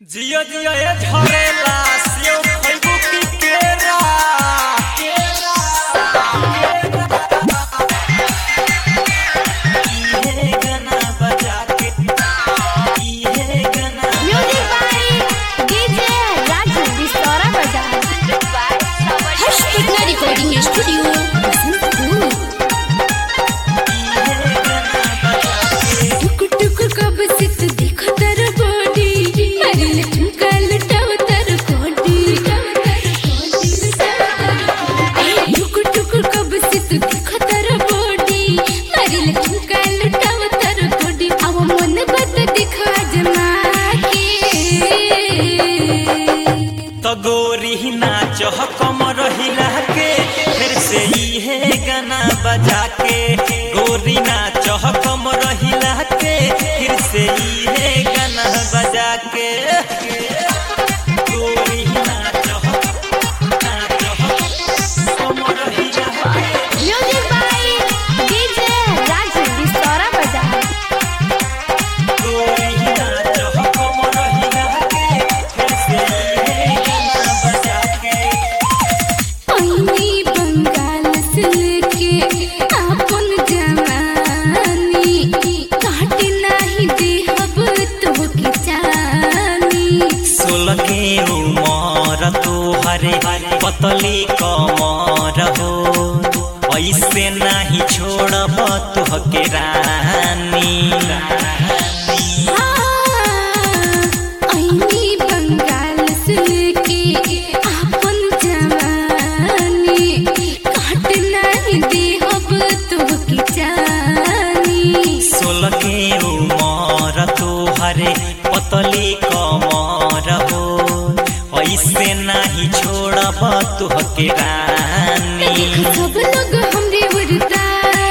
जियो जियो ए झरेला सेव खइबू की केरा केरा इहे गाना बजा के इहे गाना म्यूजिक बाय डीजे राजू बिस्तरा बाजार हर्ष पटना रिकॉर्डिंग स्टूडियो बसंतपुर इहे गाना बजा के टुक टुक कब से तू देखो तर बॉडी अरे लटका लटाव तर कोडी टुक टुक कब से तू देखो तर बॉडी अरे लटका लटाव तर कोडी अब मन बत दिखा जमा के तो गोरी नाच कम रहिला के फिर से इहे गाना बजा के गोरी नाच कम रहिला के फिर से इहे गाना बजा के गोरी नाच नाच कम रहिला के म्यूजिक बाय डीजे राजू बिस्तरा बाजार गोरी नाच कम रहिला के फिर से इहे गाना बजा के ओइनी बंगाल से लेके आपन जवानी काट नाही देहब तोहके जानी सोलह के उमर तोहरे पतली कमर हो ऐसे नाही छोड़ब तोहके रानी ओइनी बंगाल से लेके आपन जवानी काट नाही देहब तोहके जानी सोलह के उमर तोहरे पतली कमर हो ऐसे नाही छोड़ब तोहके रानी सब लोग हमरे वरदा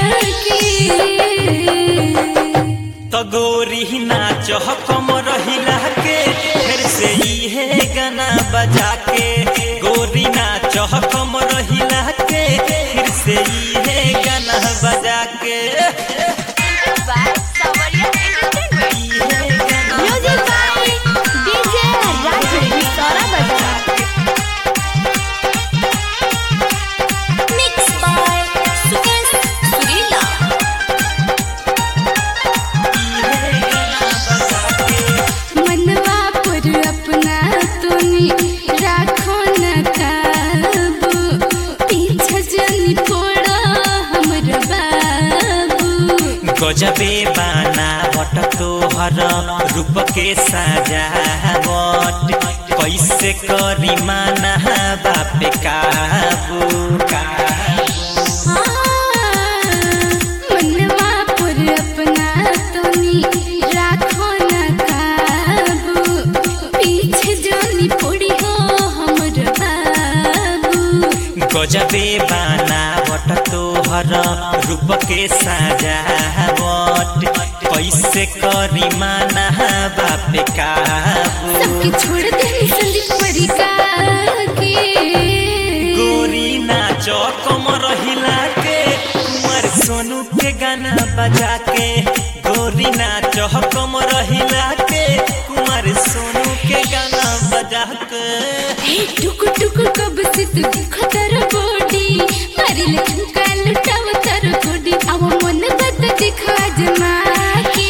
के तो गोरी नाच कम रहिला के फिर से इहे गाना बजा के गोरी नाच कम रहिला के फिर से इहे गाना बजा के इहे गाना म्यूजिक बाय डीजे राजू बिस्तरा बाजार मिक्स बाय सुकेश सुरीला इहे गाना बजा के मनवा पर अपना तोनी राखो न काबू पीछे जनी पड़ा हमर बाबू गजबे बाना बट तोहर रूप के सजावट कैसे करी माना बापे काबू काबू मनवा पर अपना तोनी राखो न काबू पीछे जनी पड़ी हो हमर बाबू गजबे बनावट तोहर रूप के सजावट कैसे करी माना बापे काबू सबके छोड़ दे संदीप परिका के गोरी नाच कम रहिला के कुंवर सोनू के गाना बजा के गोरी नाच कम रहिला के कुंवर सोनू के गाना बजा के हे टुक टुक कब से तू देखो तर बॉडी मारी लेकिन का लुटाव तर कोडी अब मन बद दिखा जमा के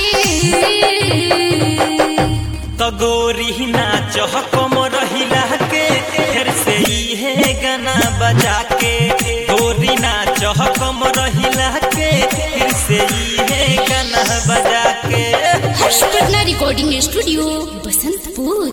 तो गोरी नाच कम रहिला के फिर से इहे गाना बजा के गोरी नाच कम रहिला के फिर से इहे गाना बजा के हर्ष पटना रिकॉर्डिंग स्टूडियो बसंतपुर